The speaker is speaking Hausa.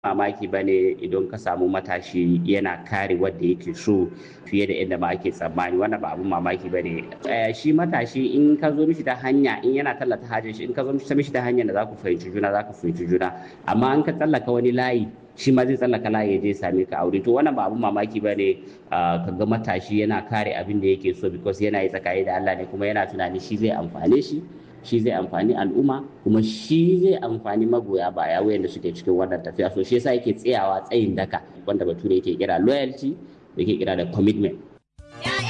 mamaki ba ne idan ka samu matashi yana kare wadda yake so fiye da inda ma ake tsammani wannan ba abun mamaki ba ne shi matashi in ka zo mishi ta hanya in yana tallata hajjin shi in ka zo mishi ta hanyar da za ku fahimci juna za ku fahimci juna amma in ka tsallaka wani layi shi ma zai tsallaka layi ya je same ka aure to wannan ba abun mamaki ba ne ka ga matashi yana kare abin da yake so because yana yi tsakani da Allah ne kuma yana tunani shi zai amfane shi shi zai amfani al'umma kuma shi zai amfani magoya baya wayanda suke cikin wannan tafiya so shi yasa yake tsayawa tsayin daka wanda bature yake kira loyalty da yake kira da commitment